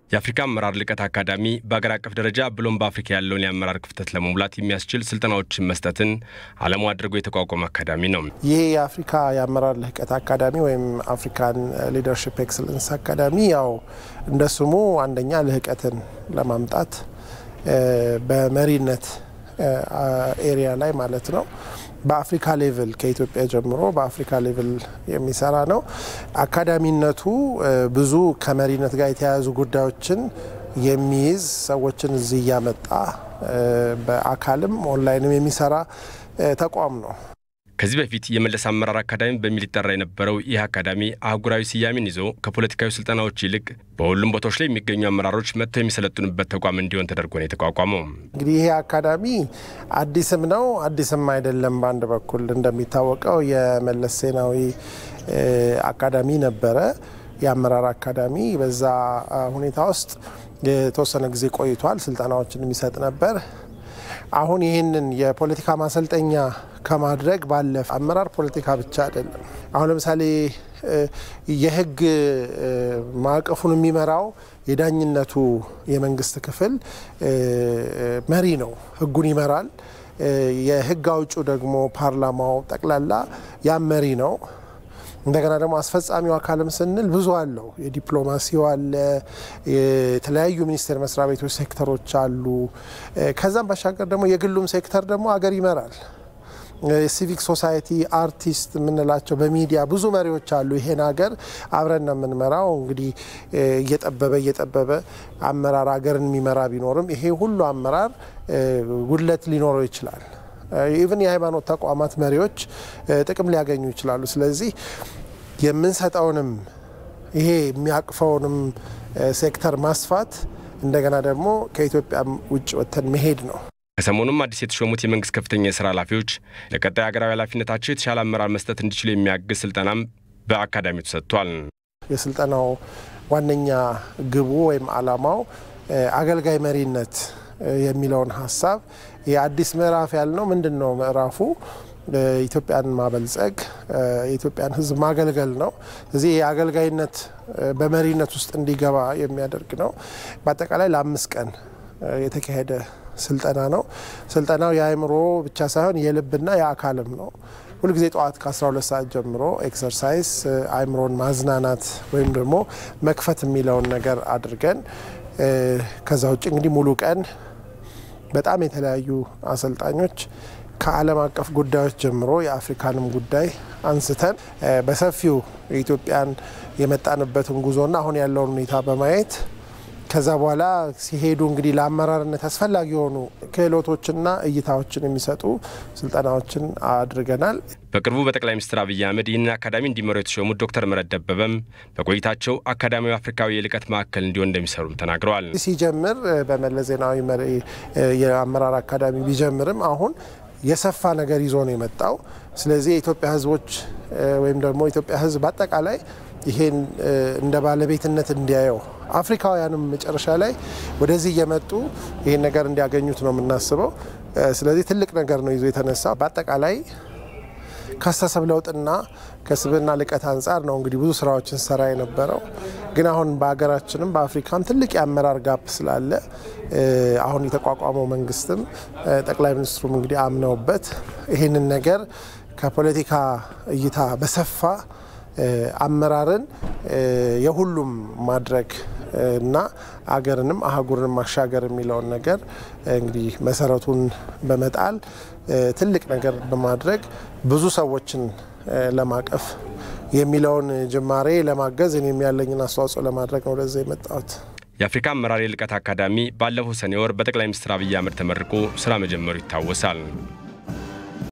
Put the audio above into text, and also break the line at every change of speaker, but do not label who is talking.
የአፍሪካ አመራር ልቀት አካዳሚ በአገር አቀፍ ደረጃ ብሎም በአፍሪካ ያለውን የአመራር ክፍተት ለመሙላት የሚያስችል ስልጠናዎችን መስጠትን ዓላማ አድርጎ የተቋቋመ አካዳሚ ነው።
ይህ የአፍሪካ የአመራር ልህቀት አካዳሚ ወይም አፍሪካን ሊደርሽፕ ኤክሰለንስ አካዳሚ ያው እንደ ስሙ አንደኛ ልህቀትን ለማምጣት በመሪነት ኤሪያ ላይ ማለት ነው በአፍሪካ ሌቭል ከኢትዮጵያ ጀምሮ በአፍሪካ ሌቭል የሚሰራ ነው። አካዳሚነቱ ብዙ ከመሪነት ጋር የተያያዙ ጉዳዮችን የሚይዝ ሰዎችን እዚህ እያመጣ በአካልም ኦንላይንም የሚሰራ ተቋም ነው።
ከዚህ በፊት የመለስ አመራር አካዳሚ በሚል ይጠራ የነበረው ይህ አካዳሚ አህጉራዊ ስያሜን ይዞ ከፖለቲካዊ ስልጠናዎች ይልቅ በሁሉም ቦታዎች ላይ የሚገኙ አመራሮች መጥተው የሚሰለጥኑበት ተቋም እንዲሆን ተደርጎ ነው የተቋቋመው።
እንግዲህ ይሄ አካዳሚ አዲስም ነው አዲስም አይደለም። በአንድ በኩል እንደሚታወቀው የመለስ ዜናዊ አካዳሚ ነበረ፣ የአመራር አካዳሚ። በዛ ሁኔታ ውስጥ የተወሰነ ጊዜ ቆይቷል። ስልጠናዎችን የሚሰጥ ነበር። አሁን ይህንን የፖለቲካ ማሰልጠኛ ከማድረግ ባለፈ አመራር ፖለቲካ ብቻ አይደለም። አሁን ለምሳሌ የሕግ ማዕቀፉን የሚመራው የዳኝነቱ የመንግስት ክፍል መሪ ነው፣ ሕጉን ይመራል። የሕግ አውጩ ደግሞ ፓርላማው ጠቅላላ ያም መሪ ነው። እንደገና ደግሞ አስፈጻሚው አካልም ስንል ብዙ አለው። የዲፕሎማሲው አለ፣ የተለያዩ ሚኒስቴር መስሪያ ቤቶች ሴክተሮች አሉ። ከዛም ባሻገር ደግሞ የግሉም ሴክተር ደግሞ አገር ይመራል። የሲቪክ ሶሳይቲ አርቲስት የምንላቸው በሚዲያ ብዙ መሪዎች አሉ። ይሄን ሀገር አብረን ነው የምንመራው። እንግዲህ እየጠበበ እየጠበበ አመራር ሀገርን የሚመራ ቢኖርም ይሄ ሁሉ አመራር ጉድለት ሊኖረው ይችላል። ኢቭን የሃይማኖት ተቋማት መሪዎች ጥቅም ሊያገኙ ይችላሉ። ስለዚህ የምንሰጠውንም ይሄ የሚያቅፈውንም ሴክተር ማስፋት እንደገና ደግሞ ከኢትዮጵያ ውጭ ወጥተን መሄድ ነው።
ከሰሞኑም አዲስ የተሾሙት የመንግስት ከፍተኛ የስራ ኃላፊዎች ለቀጣይ ሀገራዊ ኃላፊነታቸው የተሻለ አመራር መስጠት እንዲችሉ የሚያግዝ ስልጠናም በአካዳሚው ተሰጥቷል።
የስልጠናው ዋነኛ ግቡ ወይም ዓላማው አገልጋይ መሪነት የሚለውን ሀሳብ የአዲስ ምዕራፍ ያልነው ምንድን ነው? ምዕራፉ ኢትዮጵያን ማበልጸግ የኢትዮጵያን ሕዝብ ማገልገል ነው። እዚህ የአገልጋይነት በመሪነት ውስጥ እንዲገባ የሚያደርግ ነው። በአጠቃላይ ለአምስት ቀን የተካሄደ ስልጠና ነው። ስልጠናው የአእምሮ ብቻ ሳይሆን የልብና የአካልም ነው። ሁልጊዜ ጠዋት ከ12 ሰዓት ጀምሮ ኤክሰርሳይዝ አእምሮን ማዝናናት ወይም ደግሞ መክፈት የሚለውን ነገር አድርገን ከዛ ውጭ እንግዲህ ሙሉ ቀን በጣም የተለያዩ አሰልጣኞች ከዓለም አቀፍ ጉዳዮች ጀምሮ የአፍሪካንም ጉዳይ አንስተን በሰፊው የኢትዮጵያን የመጣንበትን ጉዞና አሁን ያለውን ሁኔታ በማየት ከዛ በኋላ ሲሄዱ እንግዲህ ለአመራርነት አስፈላጊ የሆኑ ክህሎቶችና እይታዎችን የሚሰጡ ስልጠናዎችን አድርገናል።
በቅርቡ በጠቅላይ ሚኒስትር አብይ አህመድ ይህንን አካዳሚ እንዲመሩ የተሾሙት ዶክተር ምህረት ደበበም በቆይታቸው አካዳሚው አፍሪካዊ የልቀት ማዕከል እንዲሆን እንደሚሰሩም ተናግረዋል።
ሲጀምር በመለስ ዜናዊ የአመራር አካዳሚ ቢጀምርም አሁን የሰፋ ነገር ይዞ ነው የመጣው። ስለዚህ የኢትዮጵያ ሕዝቦች ወይም ደግሞ የኢትዮጵያ ሕዝብ አጠቃላይ ይሄን እንደ ባለቤትነት እንዲያየው አፍሪካውያንም መጨረሻ ላይ ወደዚህ እየመጡ ይሄን ነገር እንዲያገኙት ነው የምናስበው። ስለዚህ ትልቅ ነገር ነው ይዞ የተነሳ በአጠቃላይ ከአስተሳሰብ ለውጥና ከስብዕና ልቀት አንጻር ነው እንግዲህ ብዙ ስራዎችን ሰራ የነበረው። ግን አሁን በሀገራችንም በአፍሪካም ትልቅ የአመራር ጋፕ ስላለ አሁን የተቋቋመው መንግስትም ጠቅላይ ሚኒስትሩም እንግዲህ አምነውበት ይህንን ነገር ከፖለቲካ እይታ በሰፋ አመራርን የሁሉም ማድረግ እና አገርንም አህጉርንም ማሻገር የሚለውን ነገር እንግዲህ መሰረቱን በመጣል ትልቅ ነገር በማድረግ ብዙ ሰዎችን ለማቀፍ የሚለውን ጅማሬ ለማገዝ እኔም ያለኝን አስተዋጽኦ ለማድረግ ነው ወደዚያ የመጣሁት።
የአፍሪካ አመራር የልቀት አካዳሚ ባለፈው ሰኔ ወር በጠቅላይ ሚኒስትር አብይ አህመድ ተመርቆ ስራ መጀመሩ ይታወሳል።